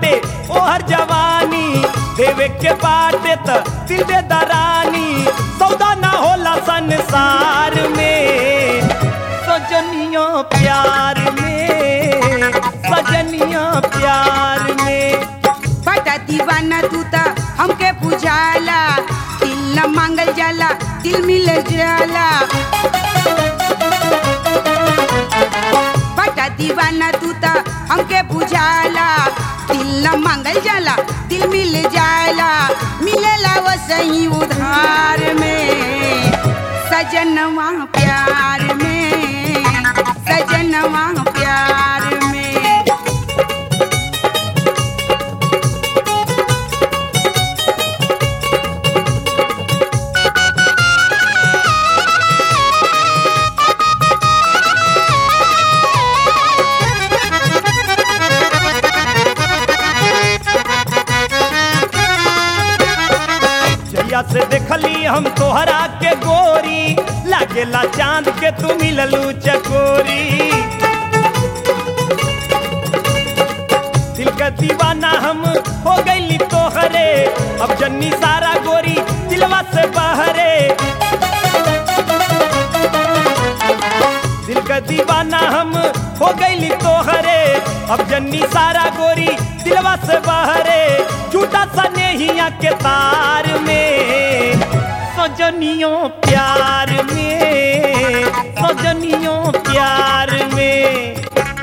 बाटे ओहर जवानी देवे के बाटे त दिल दे दरानी सौदा ना होला संसार में सजनिया प्यार में सजनिया प्यार में बड़ा दीवाना तू ता हमके बुझाला दिल न मांगल जाला दिल मिल जाला बड़ा दीवाना तू ता हमके बुझाला दिल न मांगल जाला दिल मिल जाला मिलेला वो सही उधार में सजनवा प्यार में सजनवा प्यार में जैया से देखली हम तोहरा के गोरी लागेला चांद के तू मिललू चकोरी दिल का दीवाना हम हो गईली तोहरे अब जन्नी सारा गोरी दिलवा से बहरे दिल का दीवाना हम हो गईली तोहरे अब जन्नी सारा गोरी दिलवा से बहरे झूठा सा नेहिया के तार में सजनियों प्यार में सजनियों प्यार में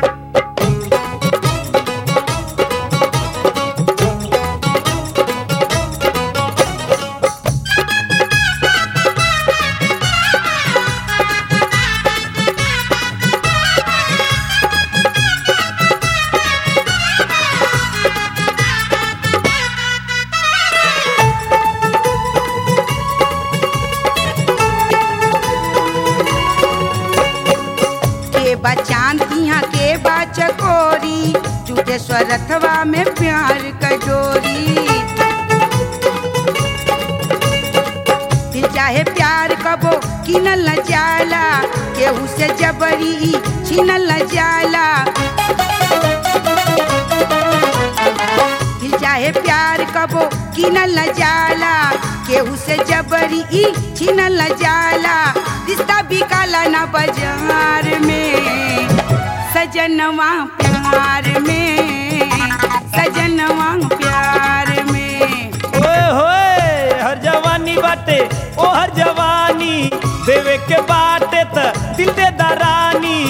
के बा चांद यहाँ के बा चकोरी झूठे स्वरथवा में प्यार कजोरी दिल चाहे प्यार कबो किनल न जाला केहू से जबरी छीनल न जाला दिल चाहे प्यार कबो किनल न जाला केहू से जबरी ई छीनल न जाला रिश्ता बिकाला न बाजार में सजनवा प्यार में सजनवा प्यार में ओए होए हर जवानी बाटे ओ हर जवानी देवे के बाटे त दिल दे दरानी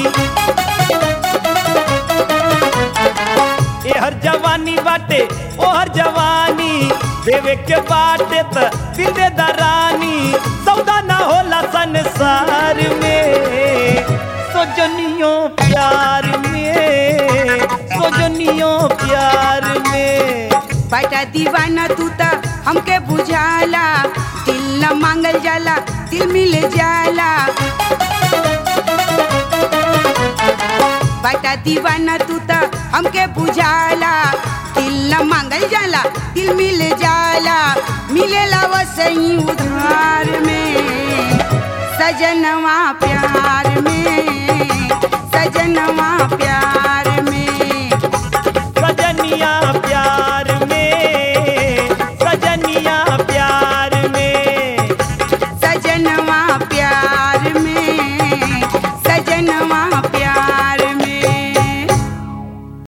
ए हर जवानी बाटे ओ हर जवानी देवे के बाटे त दिल दे दरानी सौदा ना होला संसार में सोजनियों प्यार में सोजनियों प्यार में बड़ा दीवाना तू ता हमके बुझाला दिल न मांगल जाला दिल मिल जाला बड़ा दीवाना तू ता हमके बुझाला दिल न मांगल जाला दिल मिल जाला मिलेला वो सही उधार में सजनवा प्यार